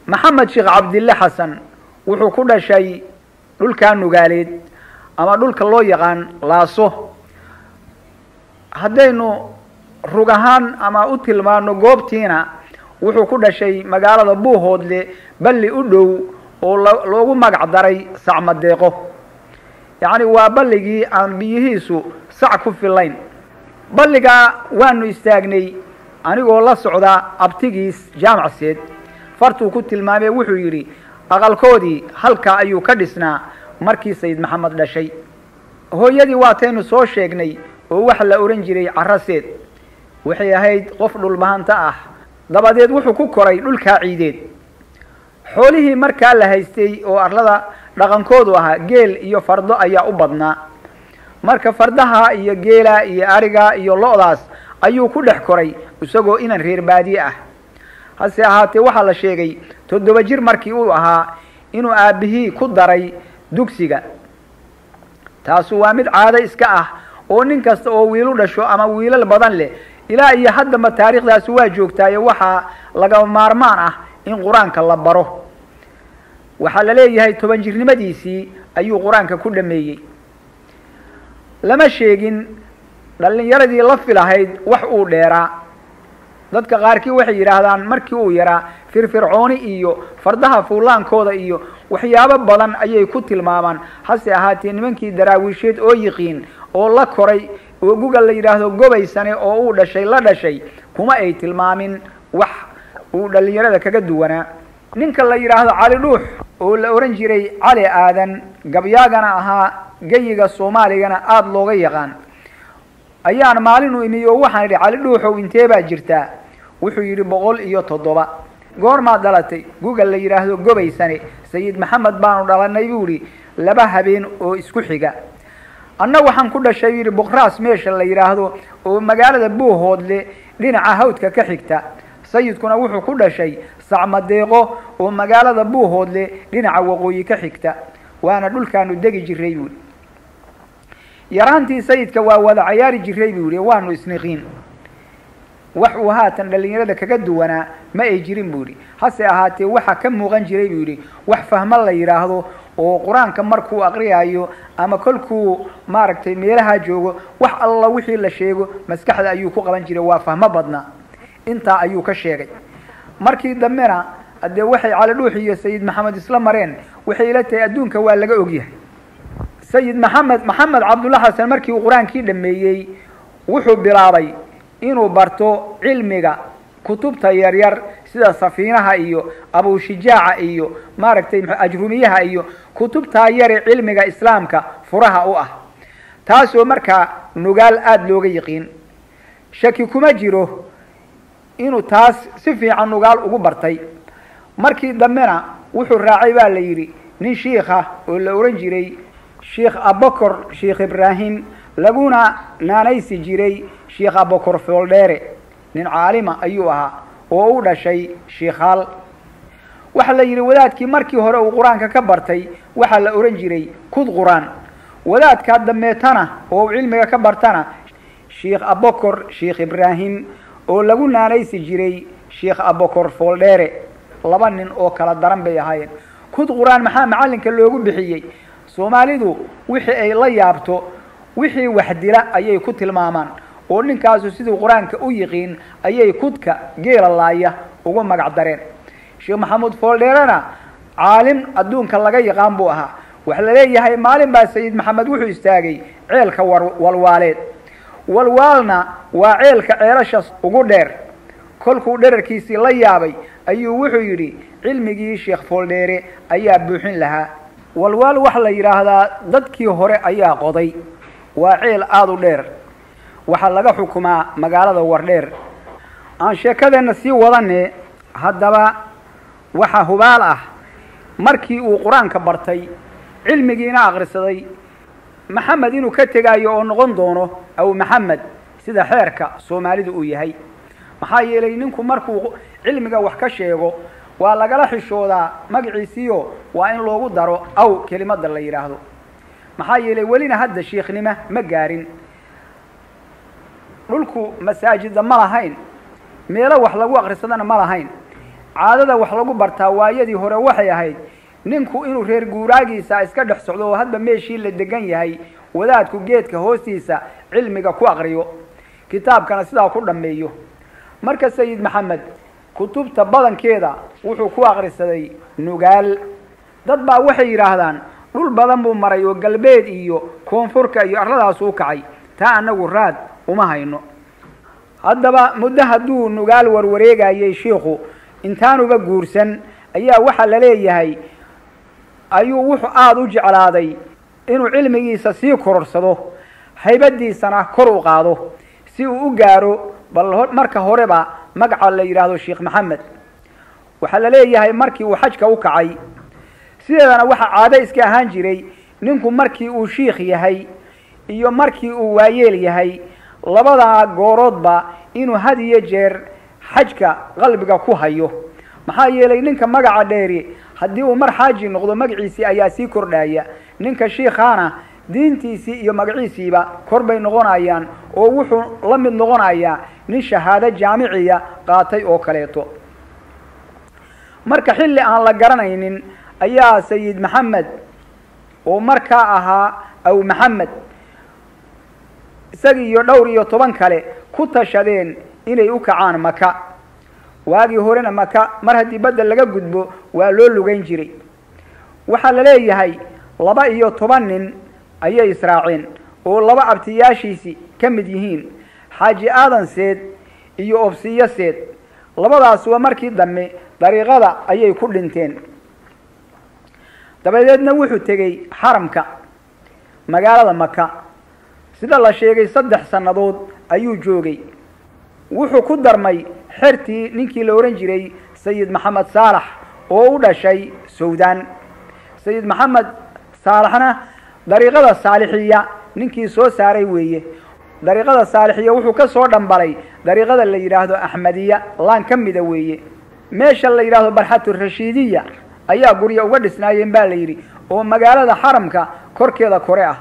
maxamed sheekh cabdille xasan wuxuu ku dhashay dhulkaa nugaaleed ama dhulka loo yaqaan laaso haddaynu rug ahaan ama u tilmaano goobtiina wuxuu ku dhashay magaalada buuhoodle balli u dhow oo loogu magac daray sacmadeeqo yacni waa balligii aan biyihiisu sac ku filayn balligaa waanu istaagnay anigoo la socda abtigiis jaamacseed fartuu ku tilmaamee wuxuu yidhi aqalkoodii halkaa ayuu ka dhisnaa markii sayid maxamed dhashay hooyadii waataynu soo sheegnay oo waxa la odhan jiray caraseed waxay ahayd qof dhulbahanta ah dabadeed wuxuu ku koray dhulkaa ciideed xoolihii markaa la haystay oo arlada dhaqankoodu ahaa geel iyo fardo ayaa u badnaa marka fardaha iyo geela iyo ariga iyo lo-daas ayuu ku dhex koray isagoo inan reer baadiye ah hase ahaatee waxaa la sheegay toddoba jir markii uu ahaa inuu aabihii ku daray dugsiga taasu waa mid caado iska ah oo nin kasta oo wiilu dhasho ama wiilal badan leh ilaa iyo haddaba taariikhdaasi waa joogtaayo waxaa laga maarmaan ah in qur-aanka la baro waxaa la leeyahay toban jirnimadiisii ayuu qur-aanka ku dhameeyey lama sheegin dhallinyaradii la filahayd wax uu dheeraa dadka qaarkii waxay yidhaahdaan markii uu yaraa firfircooni iyo fardaha fuulaankooda iyo waxyaabo badan ayay ku tilmaamaan hase ahaatee nimankii daraawiisheed oo yiqiin oo la koray oo guga la yidhaahdo gobaysane oo uu dhashay la dhashay kuma ay tilmaamin wax uu dhallinyarada kaga duwanaa ninka la yidhaahdo cali dhuux oo la ohan jiray cali aadan gabyaagana ahaa geyiga soomaaligana aada looga yaqaan ayaan maalinu imi oo waxaan idhi cali dhuuxow intee baa jirtaa wuxuu yidhi boqol iyo toddoba goormaad dhalatay guga la yidhaahdo gobaysane sayid maxamed baanu dhalanay buu idhi laba habeen oo isku xiga anna waxaan ku dhashay yidhi boqraas meesha la yidhaahdo oo magaalada buuhoodle dhinaca hawdka ka xigta sayidkuna wuxuu ku dhashay sacmadeeqo oo magaalada buuhoodle dhinaca waqooyi ka xigta waana dhulkaanu degi jiray buuhi yaraantii sayidka waa wada cayaari jiray buu yihi waanu isniqiin wax uu haatan dhallinyarada kaga duwanaa ma ay jirin buu yihi hase ahaatee waxaa ka muuqan jiray buu yihi wax fahmo la yidhaahdo oo qur-aanka markuu aqriyayo ama kolkuu maaragtay meelaha joogo wax alla wixii la sheego maskaxda ayuu ku qaban jiray waa fahmo badnaa intaa ayuu ka sheegay markii dambena dee waxay cali dhuux iyo sayid maxamed isla mareen waxay ila tahay adduunka waa laga ogyahay sayid maxamed maxamed cabdulla xasan markii uu qur-aankii dhameeyey wuxuu bilaabay inuu barto cilmiga kutubta yaryar sida safiinaha iyo abushijaaca iyo maaragtay ajrumiyaha iyo kutubtaa yare cilmiga islaamka furaha u ah taasoo markaa nugaal aada looga yiqiin shaki kuma jiro inuu taas si fiican nugaal ugu bartay markii dambena wuxuu raacay baa la yidhi nin shiikha oo la ohan jiray sheikh abokor sheikh ibraahim laguna naanaysi jiray sheikh abokor fooldheere nin caalima ayuu ahaa oo u dhashay shiikhaal waxaa la yidhi wadaadkii markii hore uu qur-aanka ka bartay waxaa la ohan jiray kud qur-aan wadaadkaa dambeetana oo uu cilmiga ka bartana sheikh abokor sheikh ibraahim oo lagu naanaysi jiray sheikh abokor fooldheere laba nin oo kala daran bay ahaayeen kud qur-aan maxaa macallinka loogu bixiyey soomaalidu wixii ay la yaabto wixii wax dila ayay ku tilmaamaan oo ninkaasu siduu qur-aanka u yiqiin ayay kudka geela laaya ugu magac dareen sheekh maxamuud fooldheerena caalim adduunka laga yaqaan buu ahaa waxa la leeyahay maalin baa sayid maxamed wuxuu istaagay ceelka walwaaleed walwaalna waa ceelka ceelashas ugu dheer kolkuu dherarkiisii la yaabay ayuu wuxuu yidhi cilmigii sheekh fooldheere ayaa buuxin lahaa walwaal waxaa la yidhaahdaa dadkii hore ayaa qoday waa ceel aada u dheer waxaa laga xukumaa magaalada wardheer aan sheekadeenna sii wadane haddaba waxaa hubaal ah markii uu qur-aanka bartay cilmigiina akrisaday maxamed inuu ka tegaayo oo noqon doono aw maxamed sida xeerka soomaalidu uu yahay maxaa yeelay ninku markuu cilmiga wax ka sheego waa lagala xishoodaa magaciisiyo waa in loogu daro aw kelimada la yidhaahdo maxaa yeelay welina hadda shiikhnimo ma gaarin dhulku masaajida ma lahayn meelo wax lagu akrisadana ma lahayn caadada wax lagu bartaa waayadii hore waxay ahayd ninku inuu reer guuraagiisa iska dhex socdo oo hadba meeshii la degan yahay wadaadku geedka hoostiisa cilmiga ku aqriyo kitaabkana sidaa ku dhammeeyo marka sayid maxamed kutubta badankeeda wuxuu ku aqrisaday nugaal dad baa waxay yidhaahdaan dhul badan buu maray oo galbeed iyo koonfurka iyo arladaas u kacay taa annagu raad uma hayno haddaba muddo hadduu nugaal warwareegayay shiikhu intaanuba guursan ayaa waxaa la leeyahay ayuu wuxuu aada u jeclaaday inuu cilmigiisa sii kororsado haybadiisana kor u qaado si uu u gaaro bal marka horeba magaca la yidhaahdo sheekh maxamed waxaa la leeyahay markii uu xajka u kacay sideedana waxaa caado iska ahaan jiray ninku markii uu shiikh yahay iyo markii uu waayeel yahay labada gooroodba inuu had iyo jeer xajka qalbiga ku hayo maxaa yeelay ninka magaca dheeri haddii uu mar xaaji noqdo magaciisii ayaa sii kordhaya ninka shiikhaana diintiisii iyo magaciisiiba kor bay noqonayaan oo wuxuu la mid noqonayaa nin shahaado jaamiciya qaatay oo kaleeto marka xilli aan la garanaynin ayaa sayid maxamed oo markaa ahaa aw maxamed isagii iyo dhowr iyo toban kale ku tashadeen inay u kacaan maka waagii horena maka mar haddii badda laga gudbo waa loo lugayn jiray waxaa la leeyahay laba iyo toban nin ayay israaceen oo laba abtiyaashiisi ka mid yihiin xaaji aadan seed iyo obsiyo seed labadaasuba markii dambe dariiqada ayay ku dhinteen dabadeedna wuxuu tegey xaramka magaalada maka sida la sheegay saddex sannadood ayuu joogay wuxuu ku darmay xertii ninkii la odhan jiray sayid maxamed saalax oo u dhashay sawdaan sayid maxamed saalaxna dariiqada saalixiya ninkii soo saaray weeye dariiqada saalixiya wuxuu ka soo dhambalay dariiqada la yidhaahdo axmediya laan ka mida weeye meesha la yidhaahdo barxatu rashiidiya ayaa gurya uga dhisnaayeen baa la yidhi oo magaalada xaramka korkeeda kore ah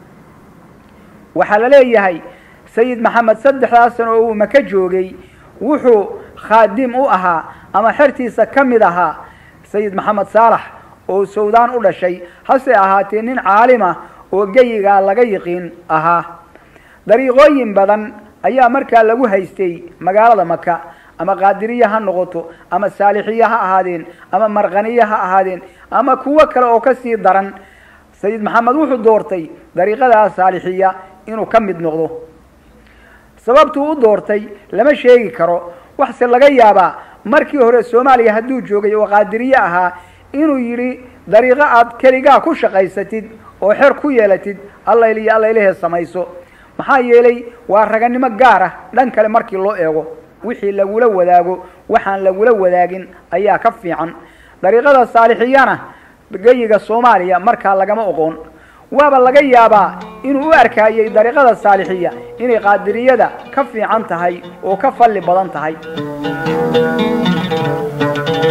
waxaa la leeyahay sayid maxamed saddexdaas sano oo uu maka joogay wuxuu khaadim u ahaa ama xertiisa ka mid ahaa sayid maxamed saalax oo sawdaan u dhashay hase ahaatee nin caalima oo geyigaa laga yiqiin ahaa dariiqooyin badan ayaa markaa lagu haystay magaalada maka ama qaadiriye ha noqoto ama saalixiye ha ahaadeen ama markaniye ha ahaadeen ama kuwo kale oo kasii daran sayid maxamed wuxuu doortay dariiqadaa saalixiya inuu ka mid noqdo sababtuu u doortay lama sheegi karo waxse laga yaabaa markii hore soomaaliya hadduu joogay oo qaadiriye ahaa inuu yidhi dariiqo aad keligaa ku shaqaysatid oo xer ku yeelatid allayl iyo allaylahee samayso maxaa yeelay waa raganimo gaar ah dhan kale markii loo eego wixii lagula wadaago waxaan lagula wadaagin ayaa ka fiican dariiqada saalixiyana geyiga soomaaliya markaa lagama oqoon waaba laga yaabaa inuu u arkaayey dariiqada saalixiya inay qaadiriyada ka fiican tahay oo ka falli badan tahay